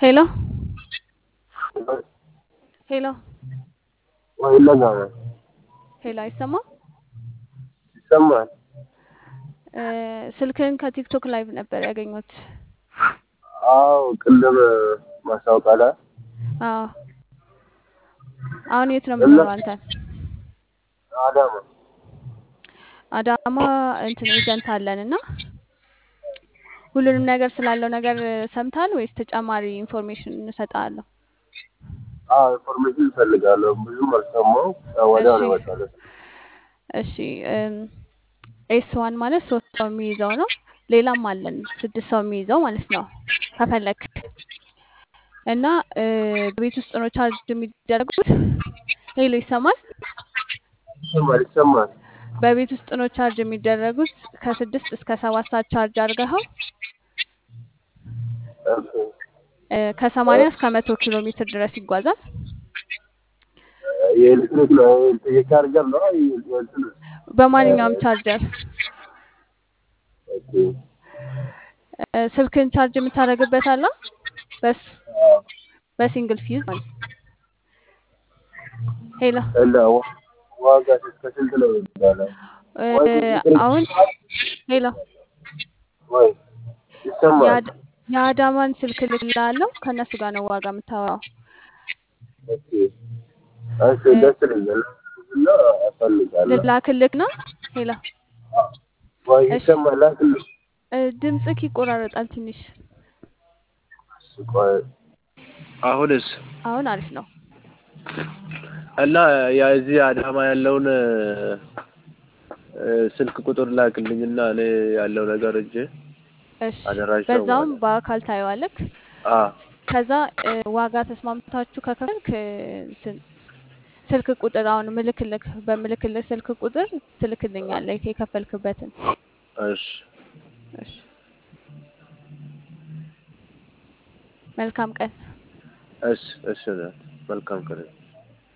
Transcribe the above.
ሄሎ ሄሎ ይለኛል ሄሎ አይሰማም? ይሰማል። እ ስልክህን ከቲክቶክ ላይቭ ነበር ያገኘሁት። አዎ ቅድም ማስታወቂያ ላይ አዎ አሁን የት ነው የምኖረው አንተ? አዳማ አዳማ እንትን ኤጀንት አለን እና ሁሉንም ነገር ስላለው ነገር ሰምተሃል ወይስ ተጨማሪ ኢንፎርሜሽን እንሰጥሃለሁ? አዎ ኢንፎርሜሽን እፈልጋለሁ። ብዙም አልሰማው ወዲያው ነው እሺ የመጣለት። እሺ ኤስ ዋን ማለት ሶስት ሰው የሚይዘው ነው። ሌላም አለን ስድስት ሰው የሚይዘው ማለት ነው ከፈለክ እና እ በቤት ውስጥ ነው ቻርጅ የሚደረጉት። ሄሎ ይሰማል? ይሰማል ይሰማል። በቤት ውስጥ ነው ቻርጅ የሚደረጉት ከስድስት እስከ ሰባት ሰዓት ቻርጅ አድርገኸው ኦኬ እ ከሰማንያ እስከ መቶ ኪሎ ሜትር ድረስ ይጓዛል። የኤሌክትሪክ ነው የቻርጀር ነው የእንትን በማንኛውም ቻርጀር ኦኬ እ ስልክን ቻርጅ የምታደርግበት አለ በስ በሲንግል ፊዝ ማለት ነው። ሄሎ እና ዋ- ዋጋ እስከ ስንት ነው የሚባለው? እ ወይ ኤሌክትሪክ አሁን ሄሎ ወይ ይሰማል። የአድ- የአዳማን ስልክ ልክልሃለሁ ከእነሱ ጋር ነው ዋጋ የምታወራው። ኦኬ እሺ እ ደስ ይለኛል እና እፈልጋለሁ። ልላክልክ ነው። ሄሎ ወይ እሺ ይሰማል ላክልኝ። እ ድምፅክ ይቆራረጣል ትንሽ። እሺ ቆይ አሁንስ አሁን አሪፍ ነው። እና የዚህ አዳማ ያለውን እ ስልክ ቁጥር ላክልኝና እኔ ያለው ነገር እጄ እሺ አደራጅተው በዛውም ማለት በአካል ታየዋለክ። አ ከዛ እ ዋጋ ተስማምታችሁ ከከፈልክ እ እንትን ስልክ ቁጥር አሁን ምልክልክ በምልክልህ ስልክ ቁጥር ትልክልኛለህ የከፈልክበትን። እሺ እሺ መልካም ቀን። እሺ እሺ መልካም ቀን